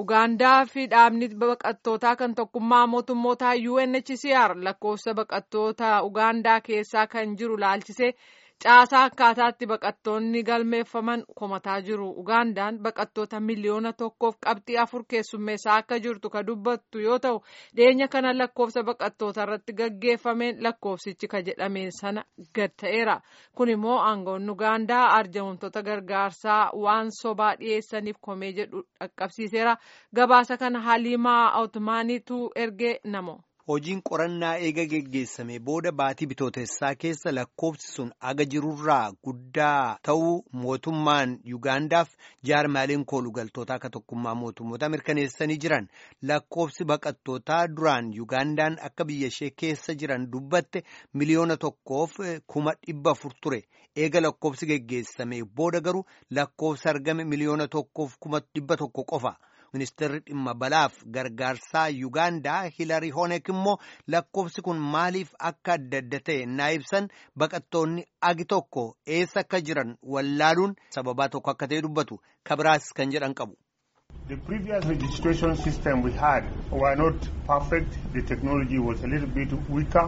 Ugaandaa fi dhaabni baqattootaa kan tokkummaa mootummootaa UNHCR lakkoofsa baqattoota Ugaandaa keessaa kan jiru laalchisee caasaa akkaataatti baqattoonni galmeeffaman komataa jiru. Ugaandaan baqattoota miliyoona tokkoof qabxii afur keessummeessaa akka jirtu ka dubbattu yoo ta'u dhiyeenya kana lakkoofsa baqattoota irratti gaggeeffameen lakkoofsichi ka jedhameen sana gad ta'eera. Kun immoo aangoon Ugaandaa arjoomtoota gargaarsaa waan sobaa dhiyeessaniif komee jedhu dhaqqabsiiseera. Gabaasa kana Haliimaa Awutumaaniitu ergee namo. Hojiin qorannaa eega geggeessame booda baatii bitootessaa keessa lakkoofsi sun aga jirurraa guddaa ta'uu mootummaan Yuugaandaaf jaarmaaleen koolugaltootaa akka tokkummaa mootummoota mirkaneessanii jiran lakkoofsi baqattootaa duraan Yuugaandaan akka biyya ishee keessa jiran dubbatte miliyoona tokkoof kuma dhibba afur ture eega lakkoofsi geggeessame booda garuu lakkoofsi argame miliyoona tokkoof kuma dhibba tokko qofa. Ministeerri dhimma balaaf gargaarsaa Yuugaandaa Hilarii Honek immoo lakkoofsi kun maaliif akka adda adda ta'e naa ibsan baqattoonni agi tokko eessa akka jiran wallaaluun sababaa tokko akka ta'e dubbatu kabiraas kan jedhan qabu. The previous registration system we had were not perfect. The technology was a little bit weaker.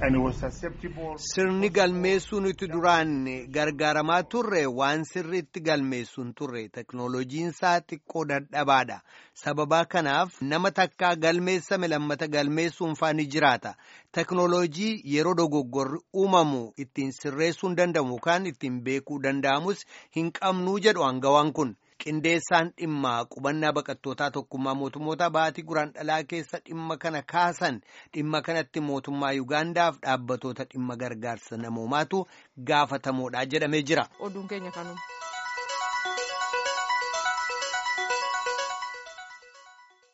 Sirni galmeessuun itti duraan gargaaramaa turre waan sirriitti galmeessuun turre teknooloojiinsaa xiqqoo dadhabaadha. Sababaa kanaaf nama takkaa galmeessame lammata galmeessuun faani jiraata. Teknooloojii yeroo dogoggorri uumamu ittiin sirreessuun danda'amu yookaan ittiin beekuu danda'amus hin qabnuu jedhu aangawaan kun. Qindeessaan dhimma qubannaa baqattootaa tokkummaa mootummoota baatii guraan dhalaa keessa dhimma kana kaasan dhimma kanatti mootummaa Yuugaandaaf dhaabbatoota dhimma gargaarsa namoomaatu gaafatamoodha jedhamee jira. Oduun keenya kanuma.